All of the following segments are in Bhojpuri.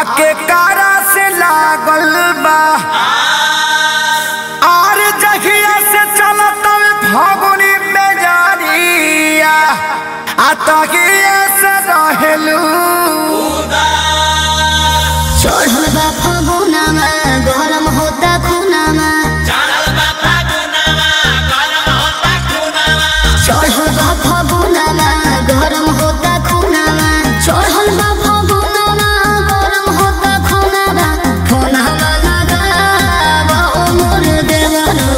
आके कारा से लागल बा आर जहिया से चलत फगुनी में जानिया आ तहिया से रहेलू चढ़ल बा फगुनामा गरम होता खुनामा चढ़ल बा फगुनामा गरम होता खुनामा चढ़ल बा फगुनामा गरम होता खुनामा फोनवा लगावा ओ मोर देवरो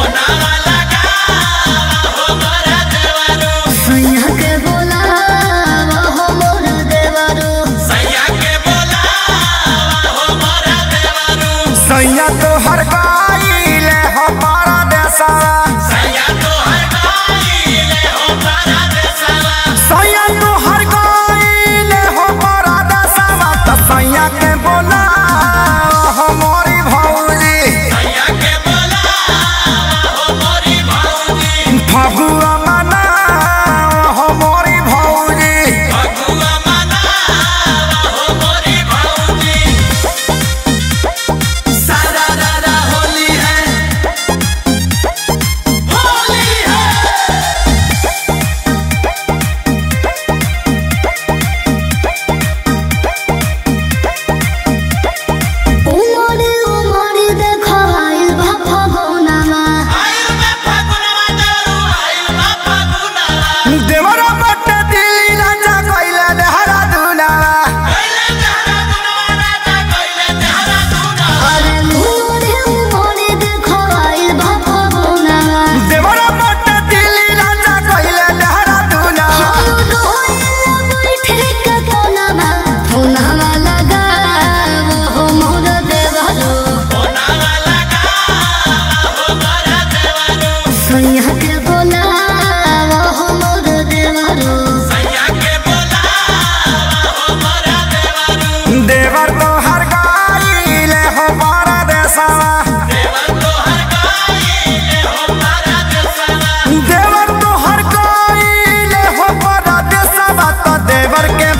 सैया के बोलावा हो मोर देवरो सैया तो हर गाइले हमारा देसा सैया तो हर गाइले हमारा देसा त सैया के बोला हमारी भौजी फगुआ मना हमारी भौजी उमर उमर देखाइल बा फगुनामा देवरा बट दिल राजा कइले देहरा दुनावा अरे उमर उमर देखाइल बा फगुनामा देवरा बट दिल राजा कइले देहरा दुनावा हम रोइल बैठे के कोनामा फोनवा लगावो हो मोर देवरो सैया के बोलावो हो मोर देवरो देवर तो हर गाइले हमारा देसावा देवर तो हर गाइले हमारा देसावा तो देवर के